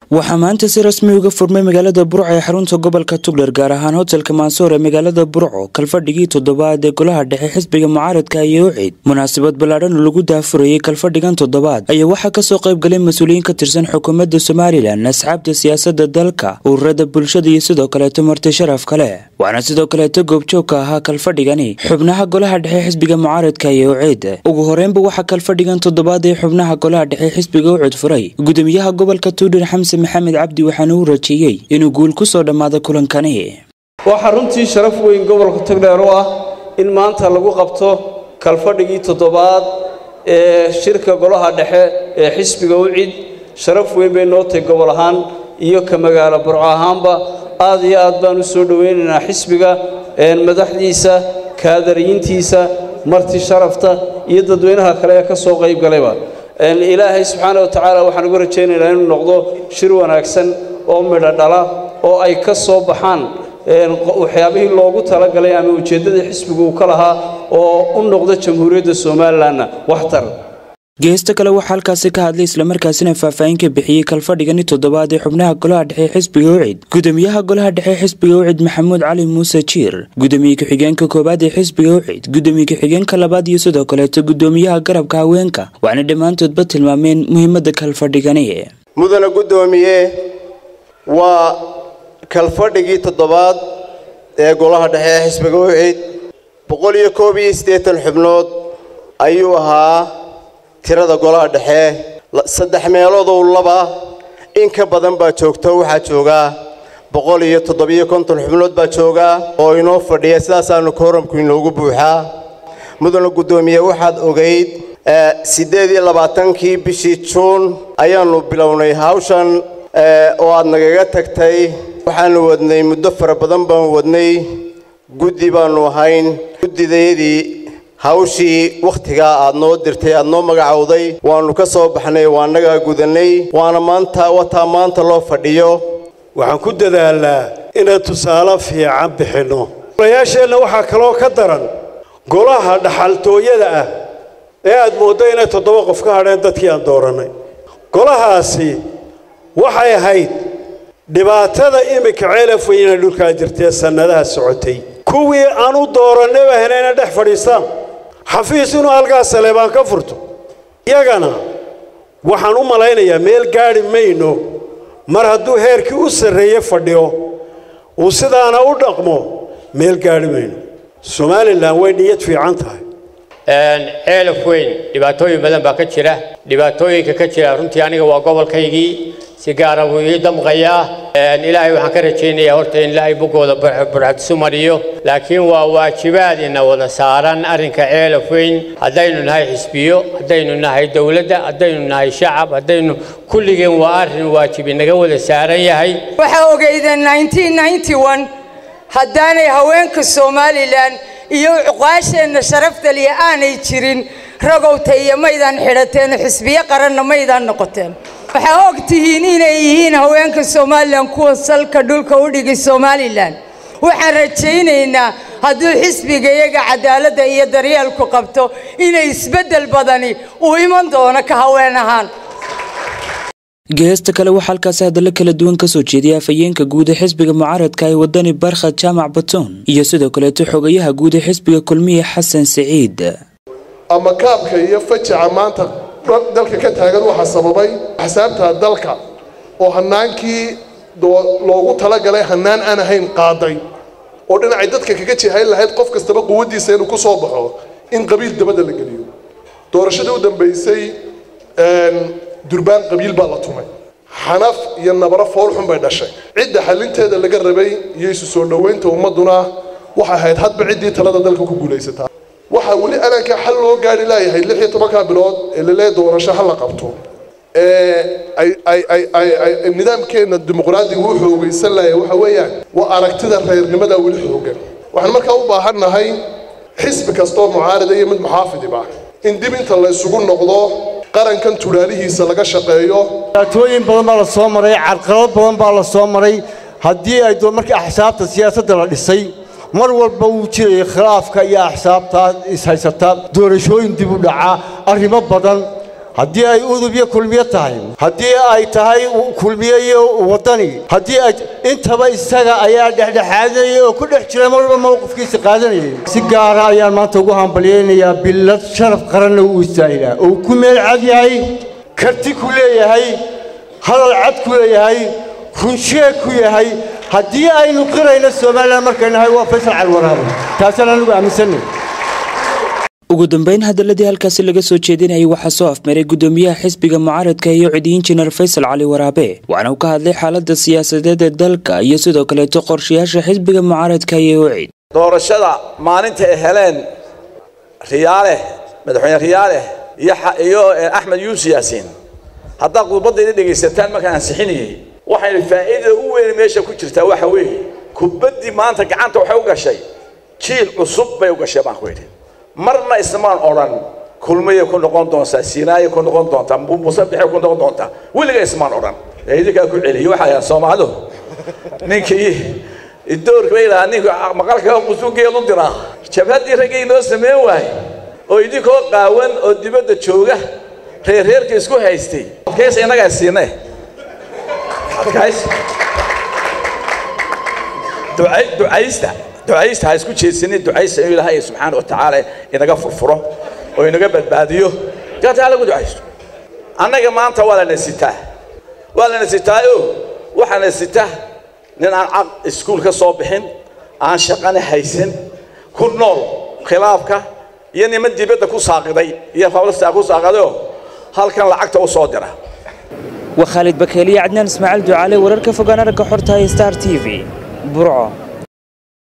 waxaa maanta si rasmi uga furmay magaalada burco ee xarunta gobolka tugdher gaar ahaan hotelka maansoor ee magaalada burco kalfadhigii toddobaad ee golaha dhexe xisbiga mucaaradka iyo ucid munaasabad ballaadhan oo lagu daafurayay kalfadhigan toddobaad ayaa waxaa kasoo qayb galay mas-uuliyiin ka tirsan xukuumadda somalilan asxaabta siyaasadda dalka ururada bulshada iyo sidoo kaleeto marti sharaf kale waxaana sidoo kaleeto goobjoogka ahaa kalfadhigani xubnaha golaha dhexe xisbiga mucaaradka iyo ucid ugu horeynba waxaa kalfadhigan toddobaad ee xubnaha golaha dhexe xisbiga ucid furay gudoomiyaha gobolka tugdher xamse maxamed cabdi waxaana uu rajeeyey inuu guul ku soo dhammaado kulankani waxaa runtii sharaf weyn gobolka togdheer u ah in maanta lagu qabto kalfadhigii toddobaad ee shirka golaha dhexe ee xisbiga ucid sharaf weyn bay noo tahay gobol ahaan iyo ka magaalo burco ahaanba aad iyo aad baan u soo dhowaynaynaa xisbiga madaxdiisa kaadariyiintiisa marti sharafta iyo dadweynaha kale ee ka soo qayb galayba ilaahay subxaana wa tacaala waxaan uga rajaynaynaa inuu noqdo shir wanaagsan oo midho dhala oo ay ka soo baxaan waxyaabihii loogu talagalay ama ujeeddadii xisbigu uu ka lahaa oo u noqdo jamhuuriyadda somalilanna waxtar geesta kale waxaa halkaasi ka hadlay islamarkaasina faahfaahin ka bixiyey kalfadhigani toddobaad ee xubnaha golaha dhexe xisbiga ucid gudoomiyaha golaha dhexe xisbiga ucid maxamuud cali muuse jiir gudoomiye ku-xigeenka koowaad ee xisbiga ucid gudoomiye ku-xigeenka labaad iyo sidoo kaleeto gudoomiyaha garabka haweenka waxaana dhammaantoodba tilmaameen muhiimadda kalfadhigani mudana guddoomiye waa kalfadhigii toddobaad ee golaha dhexe ee xisbiga ucid boqol iyo koob iyo siddeetan xubnood ayuu ahaa tirada golaha dhexe saddex meeloodou laba in ka badan baa joogta waxaa joogaa boqol iyo toddobiyo konton xubnood baa joogaa oo inoo fadhiya sidaasaanu kooramku inoogu buuxaa mudana guddoomiye waxaad ogayd siddeed iyo labaatankii bishii juun ayaannu bilownay hawshan oo aad nagaga tagtay waxaannu wadnay muddo fara badan baan wadnay guddi baannu ahayn guddidayadii hawshii wakhtigaa aad noo dirtay aad noo magacowday waannu ka soo baxnay waa nagaa gudannay waana maanta wataa maanta loo fadhiyo waxaan ku dadaalnaa inaan tusaale fiican bixinno golayaasheenna waxaa kaloo ka daran golaha dhaxaltooyada ah ee aad mooddo inay toddoba qof ka hadheen dadkii aan doorannay golahaasi waxay ahayd dhibaatada iminka ceelaf weyna dhulkaa jirtee sannadaha socotay kuwii aan u doorannayba henayna dhex fadhiistaan xafiis inuu halkaas saleebaan ka furto iyagana waxaan u malaynayaa meel gaadhi mayno mar hadduu heerkii u sarreeye fadhiyo uu sidaana u dhaqmo meel gaadhi mayno somalilan way niyad fiican tahay ceelaf weyn dhibaatooyin badan baa ka jira dhibaatooyinka ka jira runtii aniga waa gobolkaygii si gaara buu ii damqayaa ilaahay waxaan ka rajaynayaa horta in ilaahay bogooda burxadsu mariyo laakiin waa waajibaad ina wada saaran arrinka ceelaf weyn haddaynu nahay xisbiyo haddaynu nahay dowladda haddaynu nahay shacab haddaynu kulligeen waa arrin waajib inaga wada saaran yahay waxaa ogeydeen haddaanay haweenka somalilan iyo cuqaasheenna sharafta liya aanay jirin ragowta iyo maydaan xidhateen xisbiyo qaranna maydaan noqoteen waxaa og tihiin inay yihiin haweenka somalilan kuwa salka dhulka u dhigay somalilan waxaan rajaynaynaa hadduu xisbiga iyaga cadaaladda iyo daryeelku qabto inay isbeddel badani uu iman doono ka haween ahaan geesta kale waxaa halkaasi hadallo kala duwan kasoo jeediyay afhayeenka guud ee xisbiga mucaaradka ee wadani barkhad jaamac batoon iyo sidoo kaleeto xogayaha guud ee xisbiga kulmiye xasan siciid ama kaabka iyo fajaca maanta dalka ka taagan waxaa sababay axsaabta dalka oo hanaankii loogu talagalay hanaan aan ahayn qaaday oo dhinacay dadka kaga jihayn lahayd qof kastaba quwaddiisa inuu ku soo baxo in qabiil dabadda la geliyo doorashadii u dambaysay durbaan qabiil baa la tumay xanaf iyo nabaro foolxun bay dhashay cidda xalinteeda laga rabay iyo isu soo dhoweynta ummadduna waxay ahayd hadba ciddii talada dalka ku guulaysataa waxaa weli alankaa xal loo gaari laayahay lix iyo tobankaa bilood ee lalee doorasho ha la qabto ee nidaamkeenna dimuqraadiga u xoogaysan laaya waxa weeyaan waa aragtida reernimada weli xoogan waxaan markaa u baahannahay xisbi kastoo mucaarida iyo mid muxaafidiba in dib inta la isugu noqdo qarankan tuulaalihiisa laga shaqeeyo dhibaatooyin badan baa la soo maray carqalad badan baa la soo maray haddii ay markii axsaabta siyaasadda la dhisay mar walba wuu jirayay khilaafka iyo axsaabtaa ishaysataa doorashooyin dib u dhaca arrimo badan haddii ay udub iyo kulmiyo tahay haddii ay tahay kulmiyo iyo waddani haddii ay intaba isaga ayaa dhexdhexaadinayay oo ku dhex jira mar walba mowqifkiisa qaadanayay si gaara ayaan maanta ugu hambalyaynayaa billad sharaf qaranna uu istaahilaa oo ku meel cad yahay karti ku leeyahay hadal cad ku leeyahay runsheeg ku yahay haddii aynu qirayno somalilan markay nahay waa faysal calwaraabe taasaan anigu aaminsanay ugu dambeyn hadaladii halkaasi laga soo jeedinayay waxaa soo afmaray gudoomiyaha xisbiga mucaaradka iyo cidi injineer faysal cali waraabe waxaana uu ka hadlay xaalada siyaasadeed ee dalka iyo sidoo kaleeto qorshayaasha xisbiga mucaaradka iyo ucid doorashada maalinta ay heleen riyaale madaxweyne riyaale iyo axmed yuusuf yaasiin haddaad khudbadayda dhegaysataan markaan ansixinayay waxayna faa'iidada u weyn meesha ku jirtaa waxa weeye kubaddii maanta gacanta waxay u gashay jiil cusub bay u gashay baan ku yidhi marna ismaan odhan kulmayay ku noqon doontaa siinaayay ku noqon doontaa musabixay ku noqon doontaa weliga ismaan odhan idinkaa ku celiyay waxaa yahay soomaalidu ninkii doorka bay lahaa ninka maqalka qusugeed u diraa jabhaddii raggay noo sameyn waaye oo idinkoo qaawan oo dibadda jooga reerreerka isku haystay adkays innagaa siinay adkays ducaysta ducaysta ha isku jeedsanin ducaysta inuu ilaahay subxaana wa tacaala inaga furfuro oo inaga badbaadiyo gaata ha lagu ducaysto annaga maanta waa lana sitaa waa lana sitaayo waxaana sita nin aan caq iskuul ka soo bixin aan shaqana haysan ku nool khilaafka iyo niman dibadda ku saaqiday iyo fablasta ku saaqidayoo halkan lacagta u soo dira waa khaalid bakeeliye cadnaan ismaaciil ducaale wararka fogaan aragga xorta star t v burco